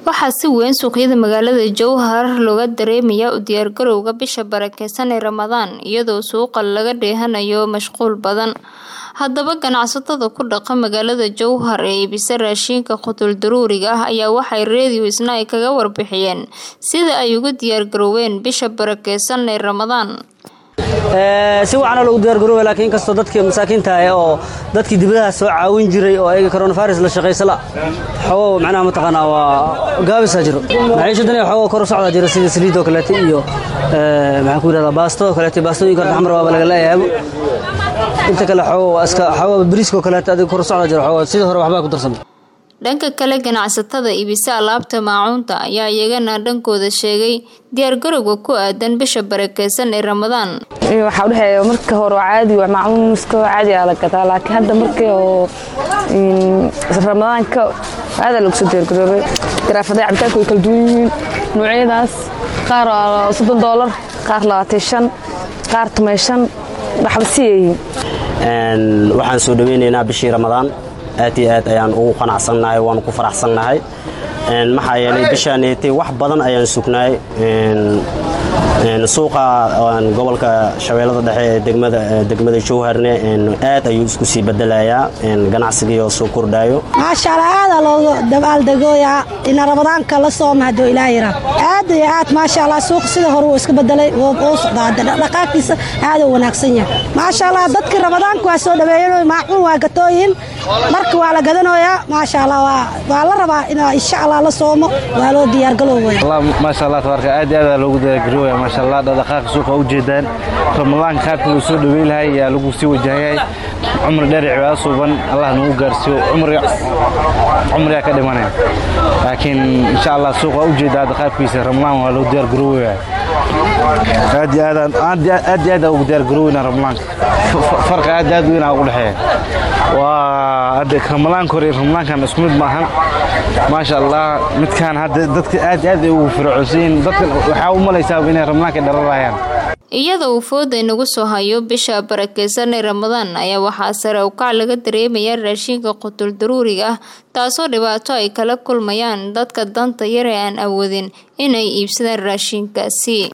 waxaa si weyn suuqyada magaalada jowhar looga dareemayaa u diyaargarowga bisha barakeysan ee ramadaan iyadoo suuqa laga dheehanayo mashquul badan haddaba ganacsatada ku dhaqa magaalada jowhar ee iibisa raashiinka qutul daruuriga ah ayaa waxay reediyo isna ay kaga warbixiyeen sida ay ugu diyaargarooween bisha barakeysan ee ramadaan si wacanoo lagu diyaargarooba laakiin inkastoo dadkii masaakiinta ah oo dadkii dibadaha soo caawin jiray oo ayaga coronavirus la shaqaysala xogo macnaha mataqaanaa waa gaabisaa jiro maciishadani xogo kor u socdaa jira sida saliidoo kaleete iyo maxaan ku yidhahdaa baastadoo kaleete baastooyinka horta xamar waaba laga leeyahaabo inta kale xogo iska xogo bariiskoo kaleete adiga kor u socdaa jiro xogo sidii hore waxbaa ku darsamay dhanka kale ganacsatada iibisa alaabta maacuunta ayaa iyagana dhankooda sheegay diyaargarowga ku aadan bisha barakeysan ee ramadaan waxaa udhexeeya marka hore oo caadi waa maacuunska caadi aa la gadaa laakiin hadda markii oo ramadaanka aadaa lagu soo diyaargaroobay garaafada cabitaanka way kala duwan yihiin noocyadaas qaar waa soddon doolar qaar labaatan shan qaar toban shan waxba siyayihiin waxaan soo dhaweynaynaa bishii ramadaan aad iyo aad ayaan ugu qanacsannahay waanu ku faraxsannahay maxaa yeelay bishaanetay wax badan ayaan sugnaay suuqa gobolka shabeellada dhexe ee degmada jowharne aad ayuu isku sii bedelayaa ganacsigii oo soo kordhaayo maashaalla aadaa looga dabaaldegooyaa ina ramadaanka la sooma hadduu ilaa yara aad iyo aad maasha allah suuqa sida hore wuu iska bedelay wuu socdaa dhaqaaqiisa aaduu wanaagsan yahay maasha allah dadkii ramadaanka waa soo dhaweeyan maacuun waa gatooyin marka waa la gadanayaa maasha allah waa la rabaa in insha allah la soomo waa loo diyaargalowaya maasha allah tabaarka aad iyo aad loogu diyaargarowaya maasha allah dhaqaaqa suuqa u jeedaan ramadaanka qaabkii loo soo dhaweyn lahay ayaa lagu sii wajahayahay cumri dheer cibaado suuban allah nagu gaarsiiyo cumrigaa ka dhimanaya laakiin insha allah suuqa u jeeda hadda qaabkiisa ramadaan waa loo diyaargarowaya aad iyo aad iyo aad ugu diyaargaroweyna ramadaanka farqi aad aad weyn aa ugu dhexeeya waa ramadaanka hore ramadaankan isku mid maahan maasha allah midkaan hadda dadka aad aad ay ugu fircoosiin dadka waxaa u malaysaa inay ramadaanka dhararayaan iyada uu fooda inagu soo hayo bisha barakeysan ee ramadaan ayaa waxaa sare ukac laga dareemayaa raashiinka qutul daruuriga ah taasoo dhibaato ay kala kulmayaan dadka danta yar ee aan awoodin inay iibsadaan raashiinkaasi